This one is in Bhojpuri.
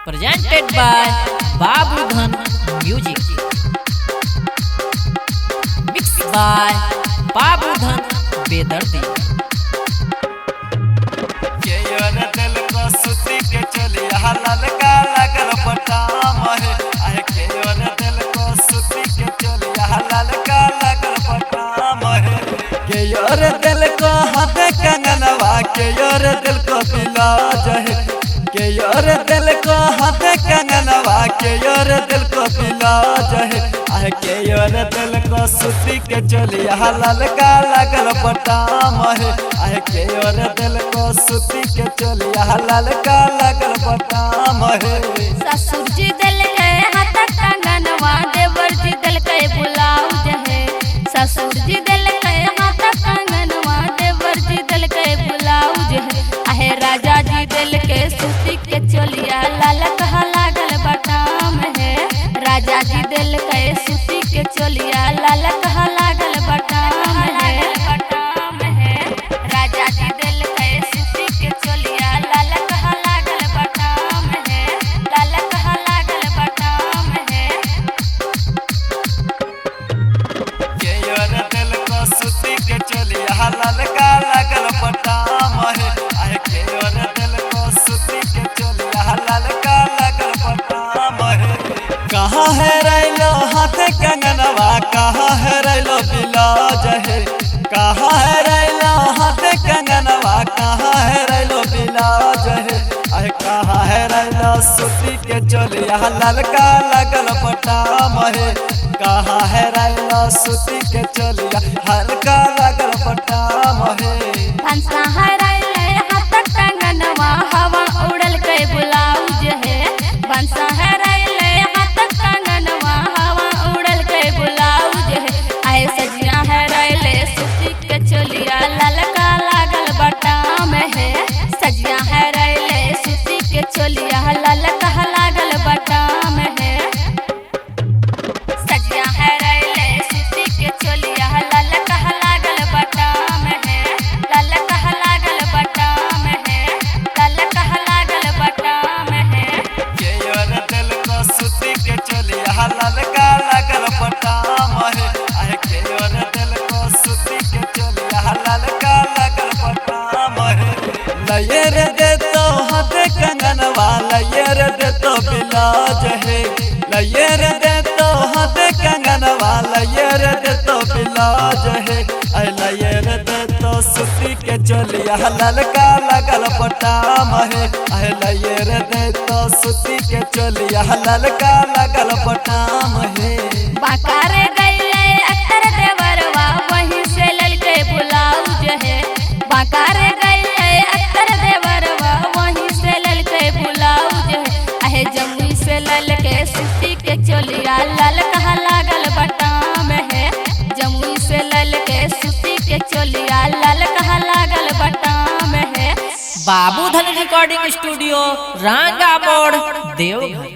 presented by Babu Dhan Music. Mixed by Babu Dhan Bedardi. के योर दिल को सुती के चली हलाल का लगल पटाम है आए के योर दिल को सुती के चली हलाल का लगल पटाम है के योर दिल को हाथ कंगनवा के योर दिल को पिलाज है के योर दिल को हाथ कंगनवा के योर दिल को पिलाज है आए के योर दिल को सुती के चली हलाल का लगल पटाम है आए के योर दिल को सुती के चली हलाल का लगल पटाम है ससुर जी दिल के हाथ कंगनवा देवर जी दिल के ब्लाउज है ससुर जी दिल के हाथ कंगनवा देवर जी दिल के ब्लाउज है आहे राजा जी दिल के सूती के चोलिया लाल कहा लागल बटाम है राजा जी दिल के सूती के चोलिया लाल कहा लागल बटाम है बटाम है राजा जी दिल के सूती के चोलिया लाल कहा लागल बटाम है लाल कहा लागल बटाम है के योर दिल को सुती के चली हलाल का लगल पटाम है आए के योर दिल को सुती के चली हलाल का लगल पटाम है कहाँ है रैलो हाथ कंगनवा कहाँ है रैलो बिलाज है कहाँ है रैलो हाथ कंगनवा कहाँ है रैलो बिलाज है आए कहाँ है रैलो सुती के चली हलाल का लगल पटाम है कहाँ है रैलो सुती के चलिया हल्का लगल पटाम है हंसा हराइले हाथ कंगनवा हवा उड़ल के ब्लाउज है बंसा हराइले हाथ कंगनवा हवा उड़ल के ब्लाउज है आए सजिया हराइले सूती के चोलिया ललका लागल बटाम है सजिया हराइले सूती के चोलिया ललका लागल बटाम है सजिया है रैले सूती के चोलिया लाल कहा लागल बटाम है लाल कहा लागल बटाम है लाल कहा लागल बटाम है के योर दिल को सुती के चलिया हल्का लगल पटाम है आए के योर दिल को सुती के चलिया हल्का लगल पटाम है लयर दे तो हाथ कंगनवा लयर दे तो बिलाज है लयर दे तो हाथ कंगनवा लयर दे तो बिलाज है ऐ लयर दे तो सुती के चलिया ललका लगल पटाम है ऐ लयर दे तो सुती के चलिया ललका लगल पटाम है बाकारे गईले अक्तर देवरवा वहीं से ललके ब्लाउज है बाकारे गईले अक्तर देवरवा वहीं से ललके ब्लाउज है अहे जमुई से ललके सूती के चोलिया लाल कहा लागल बटाम है जमुई से ललके सूती के चोलिया लाल कहा लागल बटाम है बाबू धन रिकॉर्डिंग स्टूडियो रांगा मोड़ देवघर